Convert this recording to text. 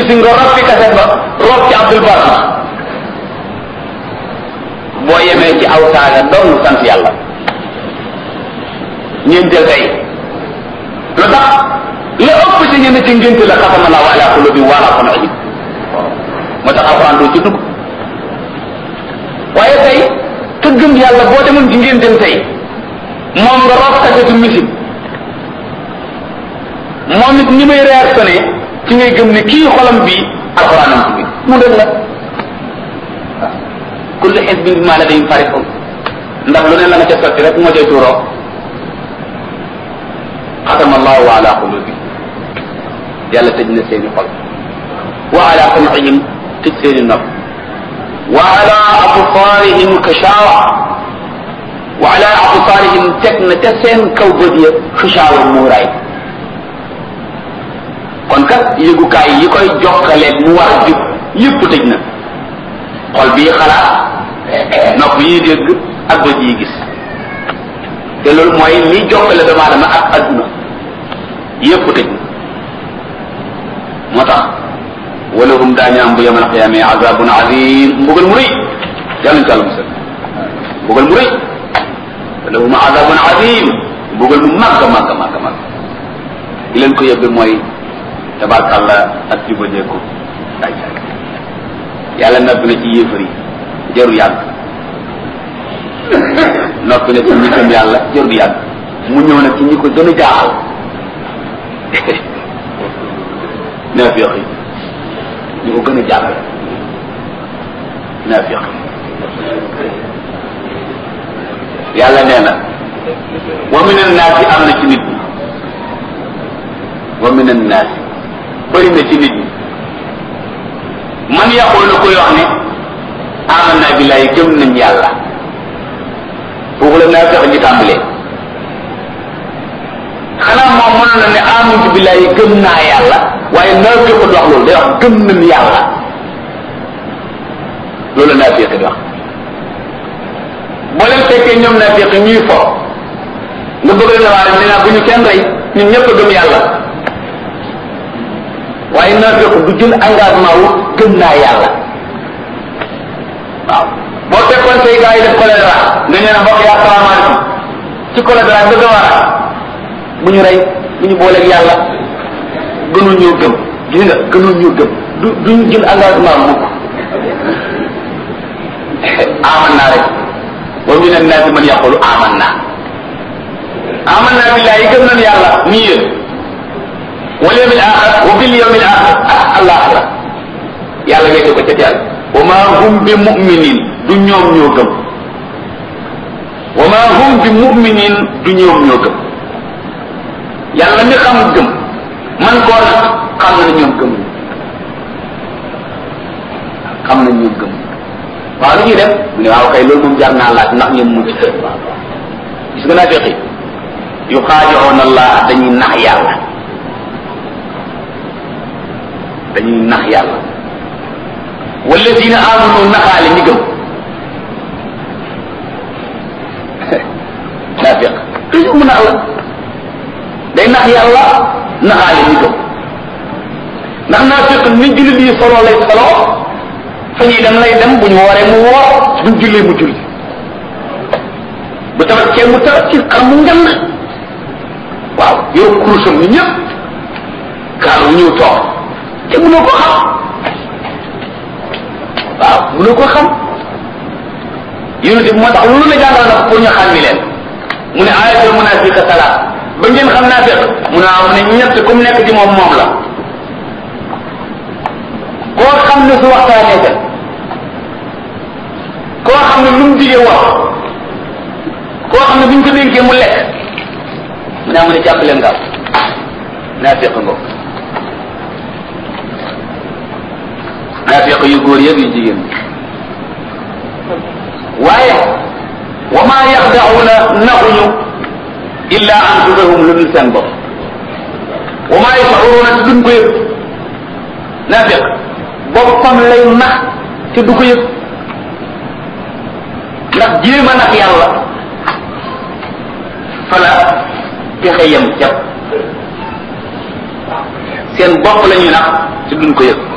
si nga rob fi kaset ba rob ci Abdul Basit boo yemee ci aw saaga doon sant yàlla ñeenteel tey lu tax la ëpp ci ñenn ci ngénte la xatama laahu ala qulubi wa ala sam'ihim moo tax alxuraan doo ci dugg waaye tey te gëm yàlla boo demoon ci ngénteem tey moom nga rob kasetu musique moom it ni may réactionné ci ngay gëm ne kii xolam bi alxuraanam ci biir mu dëgg la kullu xisbin bimaa ladayhim farihun ndax lu ne la nga ca sotti rek moo cay tuuroo xatama allahu ala qulubi yàlla tëj na seeni xol wa ala sam'ihim tëj seeni nopp wa ala absaarihim kashawa wa ala absaarihim teg na ca seen kaw bët ya kashawa muuraay kon kat yëgukaay yi koy jokkaleeg mu war a jub yëpp tëj na xol bii xalaat nopp yi dégg ak bët yi gis te loolu mooy li jokkale doomu aadama ak adduna yëpp tëj na moo tax walahum daañu am bu yamal xiyaame azabun azim mbugal mu rëy yàlla ñu ci àlla musal mbugal mu rëy walahum azabun azim mbugal mu màgg màgg màgg màgg li leen ko yëbbe mooy tabarkàlla ak jubadeeku daay saay yàlla noppi na ci yéefar yi jaru yàgg noppi na ci ñi gëm yàlla jaru yàgg mu ñëw nag ci ñi ko gën a jaaxal naafiq yi ñi ko gën a jaaxal naafiq yi yàlla nee na wa min annaasi am na ci nit ñi wa min annaasi bëri na ci nit ñi man yaqul na koy wax ne amanna billahi gëm nañ yàlla foofu la naa fexe ñu tàmbalee xanaa moom mën na ne amantu billahi gëm naa yàlla waaye naa fexe du wax loolu day wax gëm nañ yàlla loolu la naa fexe di wax boo leen fekkee ñoom naa fexe ñuy fo nga bëgg leen waa ne naa bu ñu kenn rey ñun ñëpp a gëm yàlla waaye naafiq du jël engagement wu gëm naa yàlla waaw boo fekkoon say gars yi def choléra nga ñëw ne mbokk yi asalaamaaleykum ci choléra nga gëm a bu ñu rey bu ñu booleeg yàlla gënul ñoo gëm gis nga gënul ñoo gëm du duñu jël engagement mukk aman naa rek wa min annaasi man yaqulu aman naa aman naa billahi gëm nañ yàlla nii yéen wal yawmil axir wa bil yawmil axir ak alaxira yàlla wéete ko ca teel wa ma hum bi muminin du ñoom ñoo gëm wa ma hum bi muminin du ñoom ñoo gëm yàlla mi xam gëm man koo nag xam na ñoom gëm xam na ñoom gëm waaw lu ñuy def mu ne waaw kay loolu moom jar naa laaj ndax ñoom mucc gis nga naa feqi yu xaajoon allah dañuy nax yàlla dañuy nax yàlla walladina amanu naxaale ñi gëm naafiq toujours mu nax la day nax yàlla naxaale ñi gëm ndax naafiq ni jullit yi solo lay solo fa ñuy dem lay dem bu ñu wooree mu woor buñ jullee mu julli bu tabaskee mu tabat ci xar mu ngand waaw yow kurusam ni ñëpp kaaru ñëw toog te mënoo ko xam waaw mënoo ko xam yonente bi moo tax lu la jàngal na pour ñu xàmmi leen mu ne ayatul munafiqa salaat ba ngeen xam naa fekk mu ne mu ne ñett ku mu nekk ci moom moom la koo xam ne su waxtaanee kat koo xam ne lu mu digee wax koo xam ne bu ñu ko dénkee mu lekk mu ne mu ne jàpp leen gaaw naa fekk ngoog naafiq yu góor yëpp yu jigéen waaye wa ma yaxdaxuuna naxuñu illa anfusahum lu dul seen bopp wa ma yashuruuna te duñ ko yëg naafiq boppam lay nax te du ko yëg ndax jéem a nax yàlla fala pexe yem jàpp seen bopp la ñuy nax te duñ ko yëg